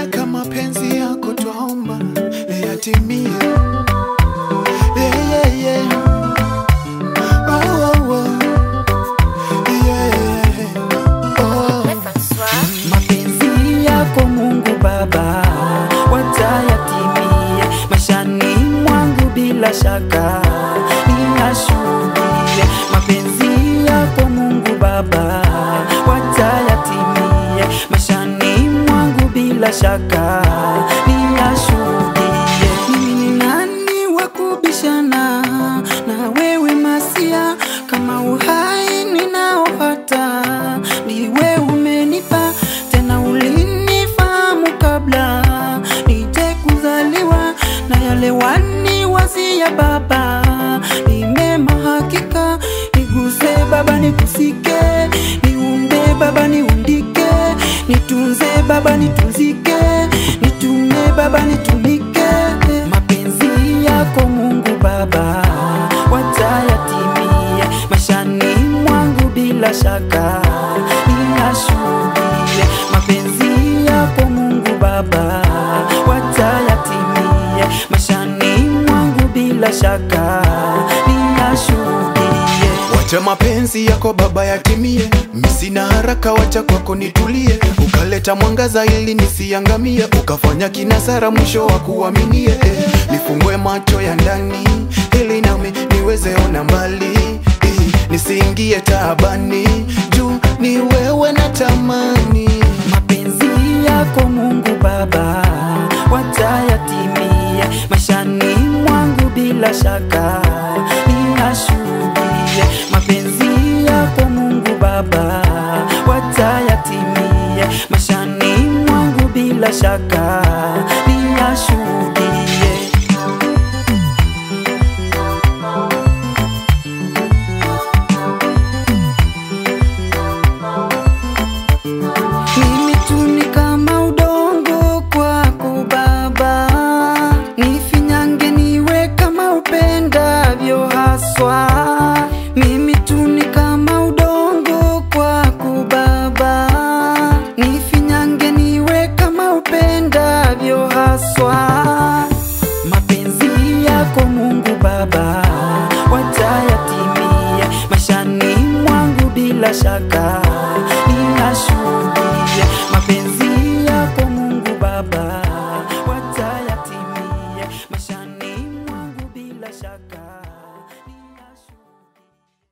Baraka mapenzi yako twaomba yatimie. Yeah, yeah, yeah. Oh, oh, oh. Yeah. Oh. mapenzi yako Mungu Baba watayatimie maishani mwangu, bila shaka ninashuhudie mapenzi yako Mungu Baba watayatimie maishani mwangu, bila shaka ninashuhudie. Mimi ni nani wa kubishana na wewe Masia, kama uhai ninaopata ndiwe umenipa, tena ulinifahamu kabla nije kuzaliwa, na yale waniwazia Baba ni mema hakika. Niguse Baba, nikusike, niumbe Baba, niundike, nitunze Baba, nitunzike, nitume Baba, nitumike. Mapenzi yako Mungu Baba watayatimie maishani mwangu, bila shaka ninashuhudie mapenzi yako Mungu Baba watayatimie maishani mwangu, bila shaka ninashuhudie Wacha mapenzi yako Baba yatimie, mi sina haraka, wacha kwako nitulie. Ukaleta mwangaza ili nisiangamie, ukafanya kinasara mwisho wa kuaminie. Eh, nifungue macho ya ndani ili nami niweze ona mbali, eh, nisiingie taabani, juu ni wewe na tamani. mapenzi yako Mungu Baba watayatimie maishani mwangu, bila shaka ninashuhudie mapenzi yako Mungu Baba watayatimie maishani mwangu, bila shaka ninashuhudie Mimi tu ni kama udongo kwako Baba, nifinyange niwe kama upendavyo haswa. Mimi tu ni kama udongo kwako Baba, nifinyange niwe kama upendavyo haswa. Mapenzi yako Mungu Baba watayatimie maishani mwangu, bila shaka ninashuhudie